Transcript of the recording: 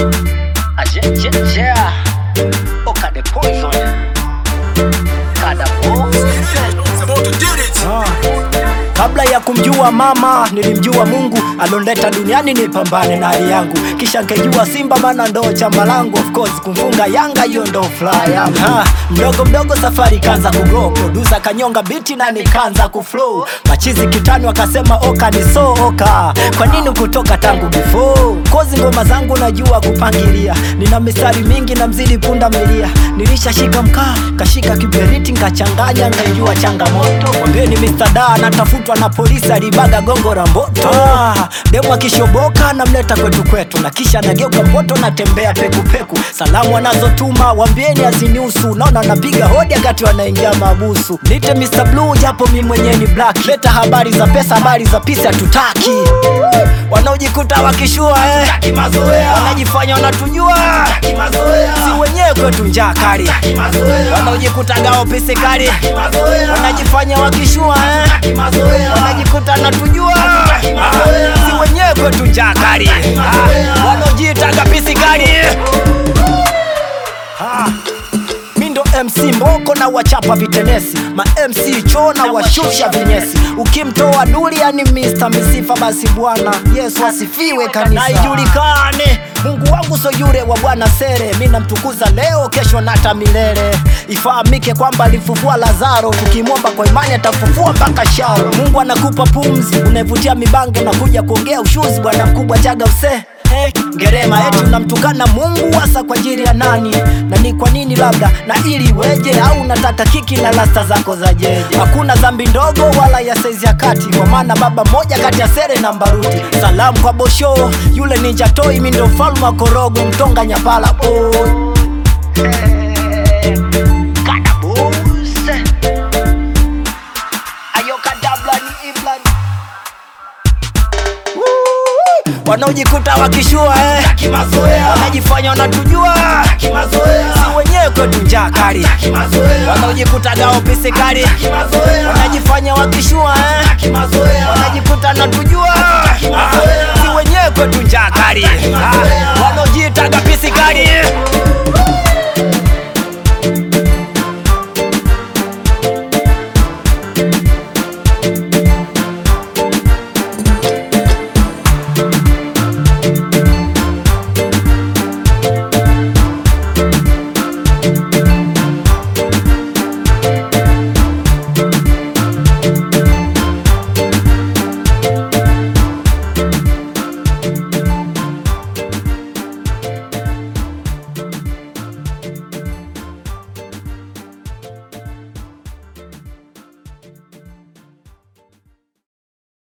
Aje, je, je. Oka the poison. Kada bo. Kabla ya kumjua mama nilimjua Mungu alonleta duniani nipambane na hali yangu, kisha nkejua Simba maana ndo chama langu, of course kumfunga Yanga hiyo ndo fly yangu. Ha, mdogo mdogo safari kanza kugrow, producer kanyonga biti na nikaanza kuflow, machizi kitani wakasema oka ni so oka, kwa nini kutoka tangu before? Kozi ngoma zangu najua kupangilia, nina mistari mingi na mzidi punda milia, nilishashika mkaa kashika kiberiti nkachanganya ngaijua changamoto, mwambieni Mr. Da anatafutwa na polisi alibaga gongo la mboto. Ah, demu akishoboka namleta kwetu kwetu, na kisha nageuka mboto natembea pekupeku. Salamu anazotuma wambieni aziniusu, naona napiga hodi wakati wanaingia mabusu. Nite Mr. Blue japo mi mwenyewe ni black, leta habari za pesa, habari za pisi hatutaki. Wanaojikuta wakishua eh, wanajifanya wanatujua, si wenyewe kwetu njaa kali, wanaojikuta gao pisi kali, wanajifanya wakishua eh, wanajikuta natujua, si wenyewe kwetu njaa kali, Ah, wanaojiita pisi kali Ah, mi ndo MC Mboko na wachapa vitenesi, ma MC cho na washusha vinyesi. Ukimtoa duli yani Mr. Misifa, basi Bwana Yesu asifiwe kanisa, na ijulikane Mungu wangu so yule wa Bwana Sere, mi namtukuza leo, kesho na hata milele. Ifahamike kwamba alifufua Lazaro, tukimwomba kwa imani atafufua mpaka Sharo. Mungu anakupa pumzi, unaivutia mibange na kuja kuongea ushuzi, bwana mkubwa chaga use Hey, ngerema eti unamtukana Mungu hasa kwa ajili ya nani? Na ni kwa nini labda na ili weje au unataka kiki na lasta zako za jeje? Hakuna dhambi ndogo wala ya saizi ya kati, kwa maana baba moja kati ya Sere na Mbaruti. Salamu kwa Bosho yule ninja toi, mi ndo mfalme wa Korogo Mtonga Nyapala boy. Kada bose. Ayo kadabla ni iblan. Wanaojikuta wakishua eh, wanajifanya wanatujua, si wenyewe kwetu njaa kali, wanaojikuta gao pisi kali, wanajifanya wakishua eh, wanajikuta natujua, si wenyewe kwetu njaa kali, Ah, wanaojiita pisi kali